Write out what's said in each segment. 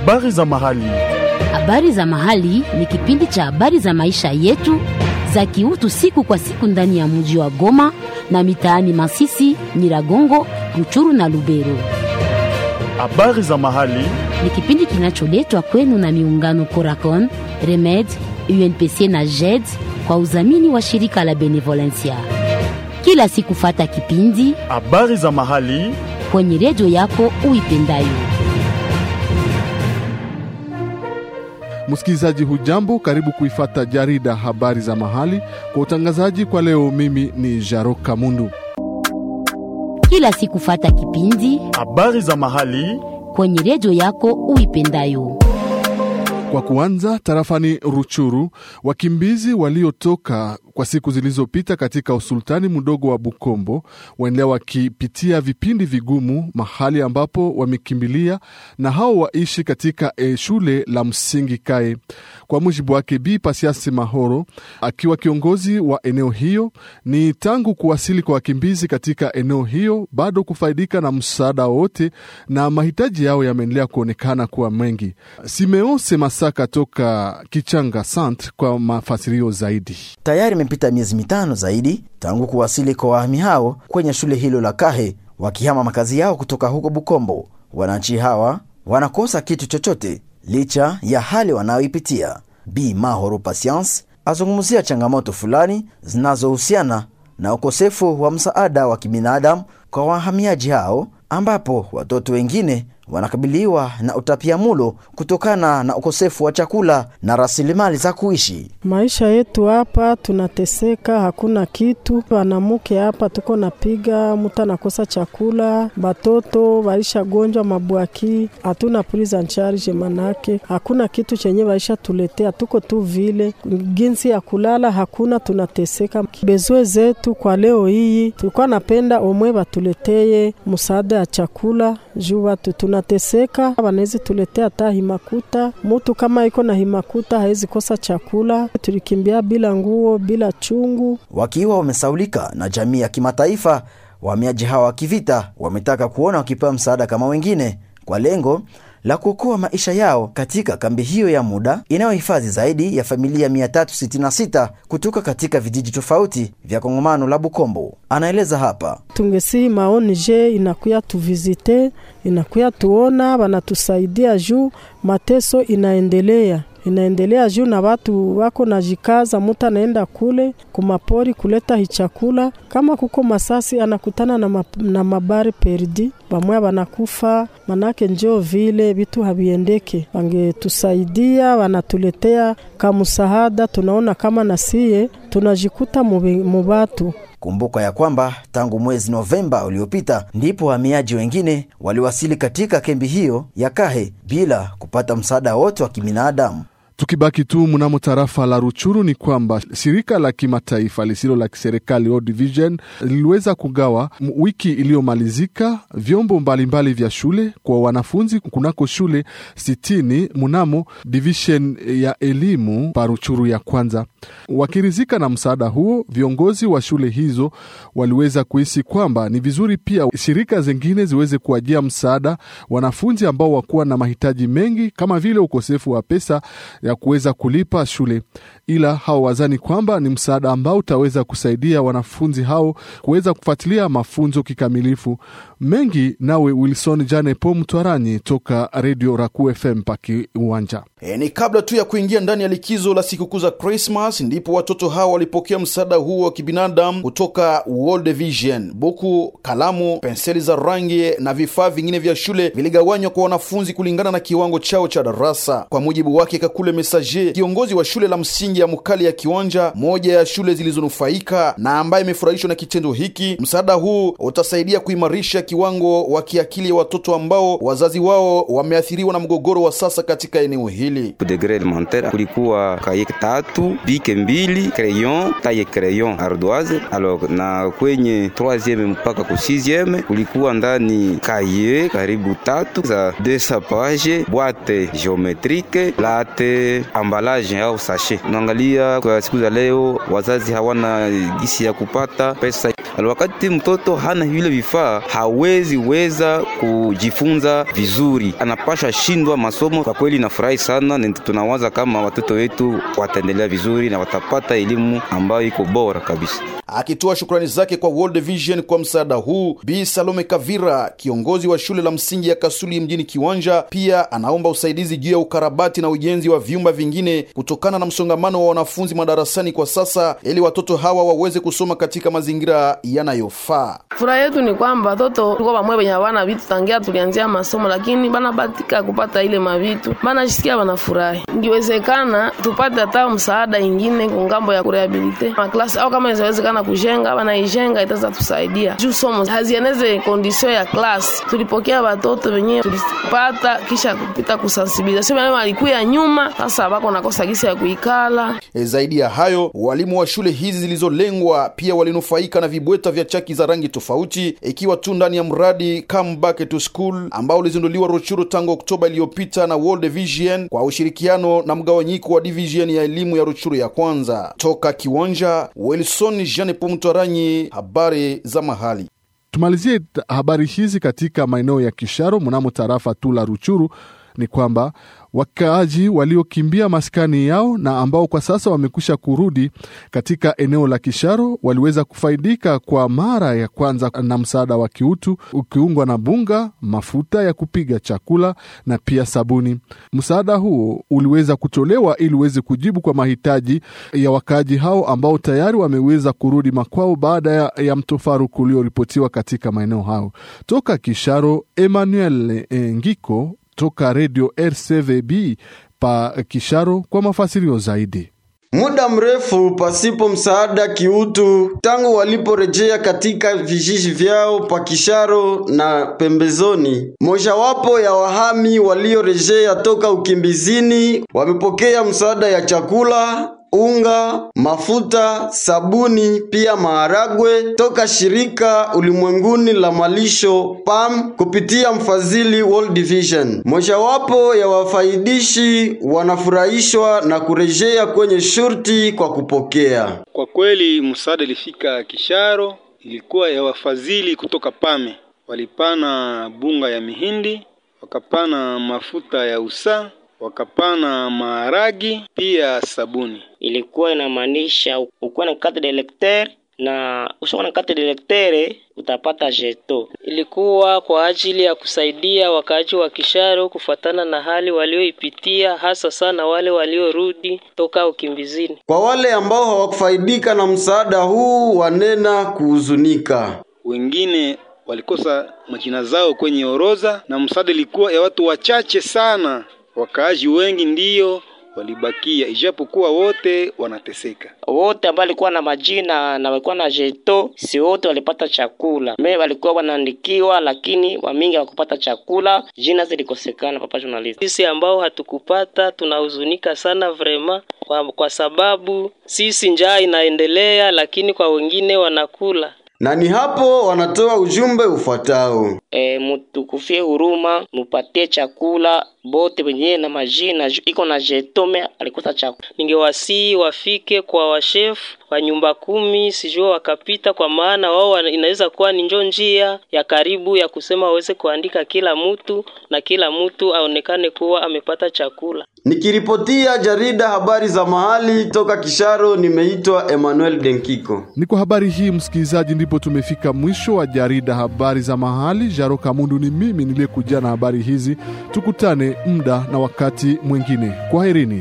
Habari za mahali. Habari za mahali ni kipindi cha habari za maisha yetu za kiutu siku kwa siku ndani ya mji wa Goma na mitaani Masisi, Nyiragongo, Ruchuru na Lubero. Habari za mahali. Ni kipindi kinacholetwa kwenu na miungano Coracon, Remed, UNPC na JED kwa udhamini wa shirika la Benevolencia. Kila siku fata kipindi Habari za mahali. kwenye redio yako uipendayo. Msikilizaji hujambo, karibu kuifata jarida habari za mahali kwa utangazaji kwa leo. Mimi ni Jaro Kamundu. Kila siku fata kipindi Habari za mahali. kwenye redio yako uipendayo. Kwa kuanza, tarafani Ruchuru, wakimbizi waliotoka kwa siku zilizopita katika usultani mdogo wa Bukombo waendelea wakipitia vipindi vigumu mahali ambapo wamekimbilia, na hao waishi katika e, shule la msingi Kae. Kwa mujibu wake Bi Pasiasi Mahoro, akiwa kiongozi wa eneo hiyo, ni tangu kuwasili kwa wakimbizi katika eneo hiyo bado kufaidika na msaada wote, na mahitaji yao yameendelea kuonekana kuwa mengi. Simeose Masaka toka Kichanga Sant kwa mafasirio zaidi. Tayari imepita miezi mitano zaidi tangu kuwasili kwa wahami hao kwenye shule hilo la Kahe, wakihama makazi yao kutoka huko Bukombo. Wananchi hawa wanakosa kitu chochote licha ya hali wanayoipitia. Bi Mahoro Patience azungumzia changamoto fulani zinazohusiana na ukosefu wa msaada wa kibinadamu kwa wahamiaji hao, ambapo watoto wengine wanakabiliwa na utapiamulo kutokana na ukosefu wa chakula na rasilimali za kuishi. Maisha yetu hapa tunateseka, hakuna kitu. Wanamuke hapa tuko napiga, mtu anakosa chakula, batoto waisha gonjwa mabwaki, hatuna prise en charge, manake hakuna kitu chenye waisha tuletea, tuko tu vile ginsi ya kulala hakuna, tunateseka. Bezwe zetu kwa leo hii tulikuwa napenda omwe batuleteye msaada ya chakula juu watu tunateseka, wanawezi tuletea hata himakuta. Mutu kama iko na himakuta hawezi kosa chakula. Tulikimbia bila nguo, bila chungu. Wakiwa wamesaulika na jamii ya kimataifa, wahamiaji hawa wa kivita wametaka kuona wakipewa msaada kama wengine kwa lengo la kuokoa maisha yao katika kambi hiyo ya muda inayohifadhi zaidi ya familia 366 kutoka katika vijiji tofauti vya kongomano la Bukombo. Anaeleza hapa. Tungesihi maoni je inakuya tuvizite, inakuya tuona, wanatusaidia juu mateso inaendelea inaendelea juu na watu wako na jikaza, mutu anaenda kule kumapori kuleta hichakula. Kama kuko masasi anakutana na, map, na mabari perdi, bamwe banakufa, manake njoo vile vitu habiendeke. Wangetusaidia, wanatuletea kamusahada, tunaona kama nasie tunajikuta mubatu Kumbuka ya kwamba tangu mwezi Novemba uliopita ndipo wahamiaji wengine waliwasili katika kambi hiyo ya Kahe bila kupata msaada wote wa kibinadamu. Tukibaki tu mnamo tarafa la Ruchuru ni kwamba shirika la kimataifa lisilo la kiserikali World Vision liliweza kugawa wiki iliyomalizika vyombo mbalimbali mbali vya shule kwa wanafunzi kunako shule sitini mnamo division ya elimu pa Ruchuru ya kwanza. Wakirizika na msaada huo, viongozi wa shule hizo waliweza kuhisi kwamba ni vizuri pia shirika zingine ziweze kuwajia msaada wanafunzi ambao wakuwa na mahitaji mengi kama vile ukosefu wa pesa ya kuweza kulipa shule, ila hao wazani kwamba ni msaada ambao utaweza kusaidia wanafunzi hao kuweza kufuatilia mafunzo kikamilifu. Mengi nawe Wilson Janepo Mtwaranyi toka redio Raku FM paki uwanja. E, ni kabla tu ya kuingia ndani ya likizo la sikukuu za Christmas ndipo watoto hawa walipokea msaada huo wa kibinadamu kutoka World Vision. Buku, kalamu, penseli za rangi na vifaa vingine vya shule viligawanywa kwa wanafunzi kulingana na kiwango chao cha darasa. Kwa mujibu wake Kakule Messager, kiongozi wa shule la msingi ya Mukali ya Kiwanja, moja ya shule zilizonufaika na ambaye imefurahishwa na kitendo hiki, msaada huu utasaidia kuimarisha kiwango wa kiakili ya watoto ambao wazazi wao wameathiriwa na mgogoro wa sasa katika eneo hili. Degre elementaire kulikuwa kaye tatu, bike mbili, crayon, taye crayon, ardoise. Alors na kwenye 3e mpaka ku 6e kulikuwa ndani kaye karibu tatu za 200 page, boîte géométrique, late ile ambalage au sachet. Unaangalia kwa siku za leo, wazazi hawana gisi ya kupata pesa wakati mtoto hana vile vifaa hawezi weza kujifunza vizuri, anapasha shindwa masomo. Kwa kweli nafurahi sana, na tunawaza kama watoto wetu wataendelea vizuri na watapata elimu ambayo iko bora kabisa. Akitoa shukrani zake kwa World Vision kwa msaada huu, Bi Salome Kavira, kiongozi wa shule la msingi ya Kasuli mjini Kiwanja, pia anaomba usaidizi juu ya ukarabati na ujenzi wa vyumba vingine kutokana na msongamano wa wanafunzi madarasani kwa sasa, ili watoto hawa waweze kusoma katika mazingira yanayofaa. Furaha yetu ni kwamba watoto kwa wamwe wenye hawana vitu tangia tulianzia masomo, lakini banabatika kupata ile mavitu, banajisikia banafurahi. Ingiwezekana tupate hata msaada ingine kungambo ya kurehabilite maklasi au kama inawezekana kujenga banaijenga, itaweza tusaidia juu somo hazieneze kondisio ya klasi. Tulipokea watoto wenyewe tulipata kisha kupita kusensibilizasio wenyewe walikuya nyuma, sasa bako nakosa gisi ya kuikala. E, zaidi ya hayo walimu wa shule hizi zilizolengwa pia walinufaika na vibweta vya chaki za rangi tofauti, ikiwa tu ndani ya mradi Come Back to School ambao ulizinduliwa Ruchuru tangu Oktoba iliyopita na World Vision kwa ushirikiano na mgawanyiko wa division ya elimu ya Ruchuru ya kwanza. Toka Kiwanja, Wilson Jean Pomtoranyi, habari za mahali. Tumalizie habari hizi katika maeneo ya Kisharo mnamo tarafa tu la Ruchuru ni kwamba wakaaji waliokimbia maskani yao na ambao kwa sasa wamekwisha kurudi katika eneo la Kisharo waliweza kufaidika kwa mara ya kwanza na msaada wa kiutu ukiungwa na bunga, mafuta ya kupiga chakula na pia sabuni. Msaada huo uliweza kutolewa ili uweze kujibu kwa mahitaji ya wakaaji hao ambao tayari wameweza kurudi makwao baada ya, ya mtofaruku ulioripotiwa katika maeneo hayo. Toka Kisharo, Emmanuel Ngiko toka redio RCVB pa Kisharo kwa mafasirio zaidi. Muda mrefu pasipo msaada kiutu tangu waliporejea katika vijiji vyao pa Kisharo na pembezoni. Mojawapo ya wahami waliorejea toka ukimbizini wamepokea msaada ya chakula unga, mafuta, sabuni pia maharagwe toka shirika ulimwenguni la malisho PAM kupitia mfadhili World Vision. Mojawapo ya wafaidishi wanafurahishwa na kurejea kwenye shurti kwa kupokea. Kwa kweli msaada ilifika Kisharo, ilikuwa ya wafadhili kutoka PAME. Walipana bunga ya mihindi, wakapana mafuta ya usaa wakapana maharagi pia sabuni. Ilikuwa inamaanisha ukuwa na carte de lecteur na ushakuwa na carte de lecteur utapata jeto. Ilikuwa kwa ajili ya kusaidia wakaaji wa Kisharo kufuatana na hali walioipitia, hasa sana wale waliorudi toka ukimbizini. Kwa wale ambao hawakufaidika na msaada huu, wanena kuhuzunika. Wengine walikosa majina zao kwenye orodha na msaada ilikuwa ya watu wachache sana. Wakaaji wengi ndiyo walibakia, ijapokuwa wote wanateseka. Wote ambao walikuwa na majina na walikuwa na jeto, si wote walipata chakula. Me walikuwa wanaandikiwa, lakini wamingi hawakupata chakula, jina zilikosekana. Papa journalist, sisi ambao hatukupata tunahuzunika sana vrema, kwa, kwa sababu sisi njaa inaendelea, lakini kwa wengine wanakula na ni hapo wanatoa ujumbe ufuatao: E, mutukufie huruma, mupatie chakula bote wenyewe na majina iko na jetome alikosa chakula. Ningewasii wafike kwa washefu wa nyumba kumi, sijua wakapita, kwa maana wao inaweza kuwa ni njo njia ya karibu ya kusema waweze kuandika kila mtu na kila mtu aonekane kuwa amepata chakula. Nikiripotia jarida habari za mahali toka Kisharo, nimeitwa Emmanuel Denkiko. Ni kwa habari hii msikilizaji, ndipo tumefika mwisho wa jarida habari za mahali. Jaro Kamundu ni mimi niliyekuja na habari hizi. Tukutane muda na wakati mwingine. Kwaherini.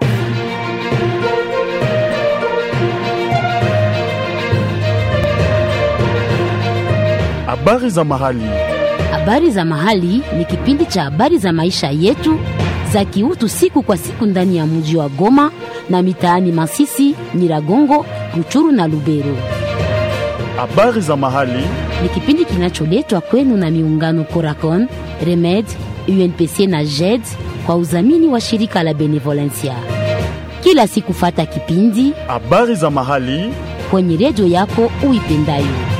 Habari za mahali. Habari za mahali ni kipindi cha habari za maisha yetu za kiutu siku kwa siku ndani ya mji wa Goma na mitaani Masisi, Nyiragongo, Ruchuru na Lubero. Habari za mahali Ni kipindi kinacholetwa kwenu na miungano Coracon, Remed, UNPC na JED kwa udhamini wa shirika la Benevolencia. Kila siku fata kipindi habari za mahali kwenye redio yako uipendayo.